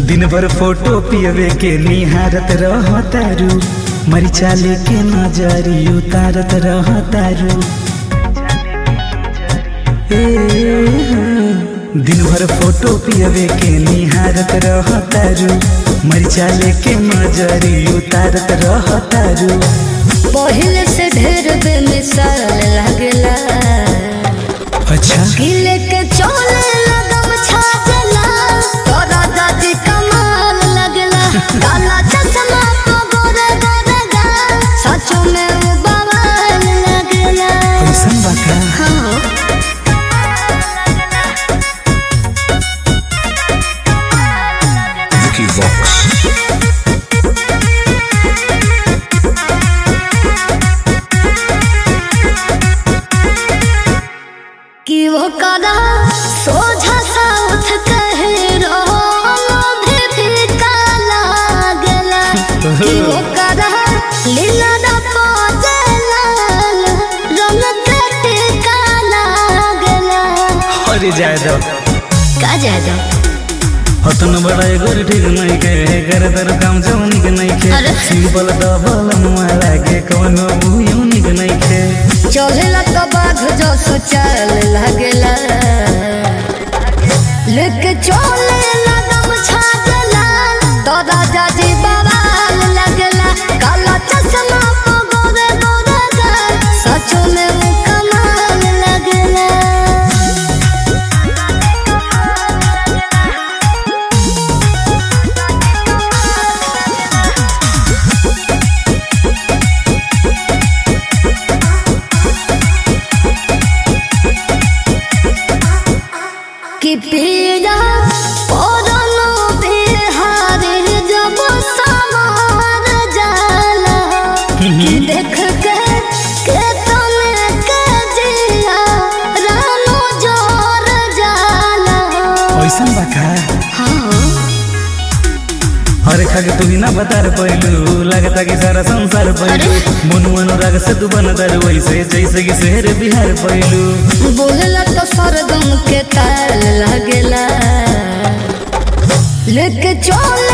दिन भर फोटो पियवे के निहारत रह तारू मरिचा लेके नजरी उतारत रह तारू ए, हाँ। दिन भर फोटो पियवे के निहारत रह तारू मरिचा लेके नजरी उतारत रह तारू पहले से ढेर बेमिसाल लगला अच्छा किले के चोले लगम छाजला तोरा दादी कमाल लगला काला चश्मा को गोरे गोरे गा सचो में वो बवाल लगला कैसन बा का हाँ Vicky Vox. कि वो कदा सोझा सा उठ कहे रो भी फीका लागला कि वो कदा लीला दा पोजला रंग कटे का लागला अरे जाए दो का जादा हतन बड़ा एगोर ठीक नहीं के कर तर काम जौनिक नहीं के अरे। सिंपल डबल मारा के कोनो यूनिक नहीं के चढ़ेला तो बाघ जो सोचल लगला लेके चोले लगम छाजला तो राजा जी बवाल लगला काला चश्मा को गोरे गोरे गा सचो में वो कमाल लगला कि पीड़ा पौधनो बिहारी जब समार जाला कि देख के के तने के जिया रानो जोर जाला कैसन बा का हाँ अरे खा के तू ही ना बता रे पहलू लगता कि सारा संसार पहलू मनु अनुराग से तू बनता रे वैसे जैसे कि शहर बिहार पहलू बोलला तो सरगम के ताल लगला लेके चोल